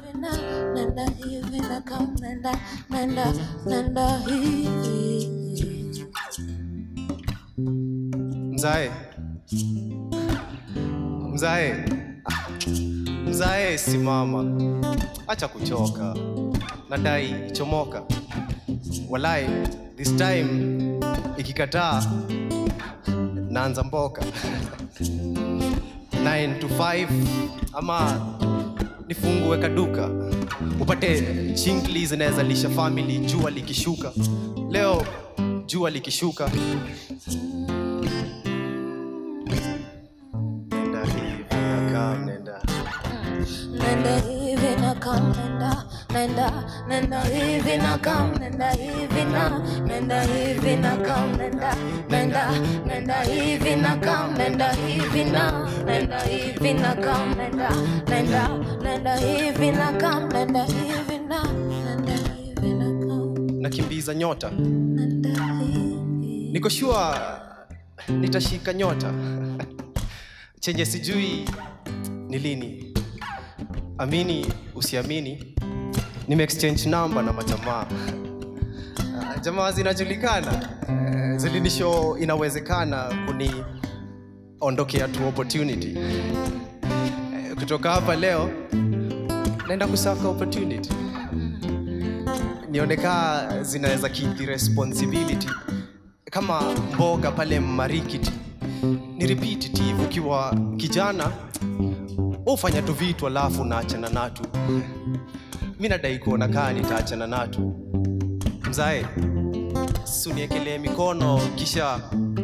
na nenda hivi na kam nenda nenda nenda hivi mzae mzae Ah, mzae simama acha kuchoka nadai chomoka walai this time ikikataa naanza mboka 9 to 5 ama nifungue kaduka upate chingli zinaweza lisha family jua likishuka leo jua likishuka nenda hivi nakaa nenda nenda hivi na kam nenda nenda nenda hivi na kam nenda hivi na nenda hivi na kam nenda nenda nenda hivi na kam nenda hivi na nenda hivi na kam nenda nenda nenda hivi na kam nenda hivi na nenda hivi na kam nakimbiza nyota nenda hivi niko shua nitashika nyota chenye sijui ni lini amini usiamini nimeexchange namba na majamaa Ah, jamaa zinajulikana Eh, zilinisho inawezekana kuni ondokea tu opportunity Eh, kutoka hapa leo naenda kusaka opportunity nioneka zinaweza kidhi responsibility kama mboga pale marikiti ni repetitive ukiwa kijana ufanya tu vitu alafu naachana natu mi nadai kuona kaa nitaachana natu mzae suniekelee mikono kisha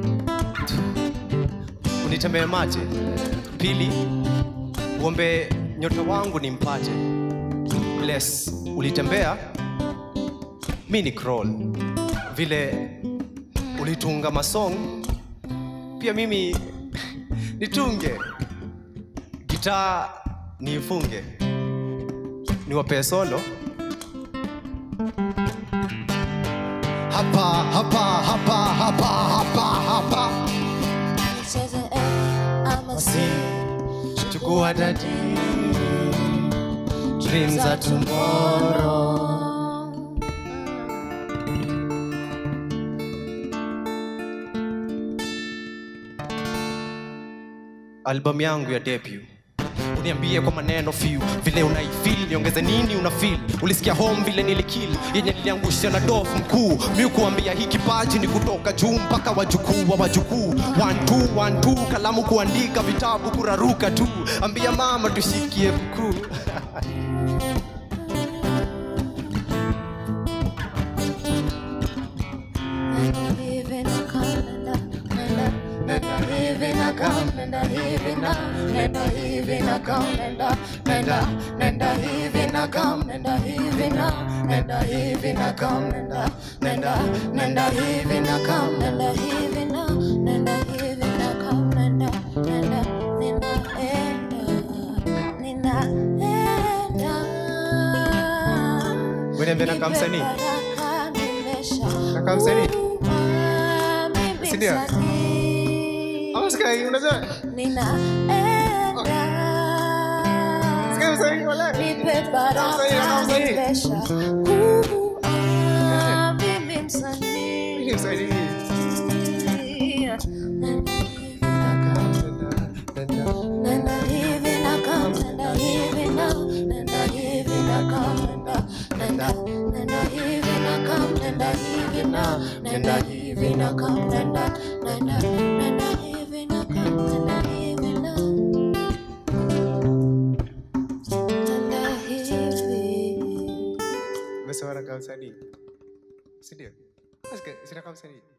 unitembee mate pili uombe nyota wangu nimpate bless ulitembea mi ni crawl vile ulitunga masong pia mimi nitunge gitaa niifunge niwapee solo hapa hapa hapa hapa hapa hapa nicheze eh ama si Basi, chukua dadi dreams are tomorrow albamu yangu ya debut uniambie kwa maneno few vile unaifil niongeze nini unafil ulisikia home vile nilikil yenye niliangusha na dof mkuu mi kuambia hii kipaji ni kutoka juu mpaka wajukuu wa wajukuu One, two, one, two, kalamu kuandika vitabu kuraruka tu ambia mama tushikie mkuu nenda hivi na kam nenda nenda nenda hivi na kam nenda hivi na nenda hivi na kam nenda nenda nenda hivi na kam nenda hivi na nenda hivi na kam nenda nenda nenda hivi na kam nenda hivi na nenda hivi na kam nenda nenda ninaenda ninaenda Uniambie nakaa msanii? Nakaa msanii? Si ndio? Ama sikai, unajua? Sikai msanii, wala. Nakaa msanii, nakaa msanii. Mimi ni msanii. Nenda hivi na kam, nenda hivi na, nenda hivi na kam, nenda, nenda, nenda hivi na kam, nenda hivi na, nenda hivi na kam, nenda, nenda, nenda hivi na kam, nenda hivi na. Nenda hivi. Umesema nakaa msanii? Si ndio? Sika- si nakaa msanii?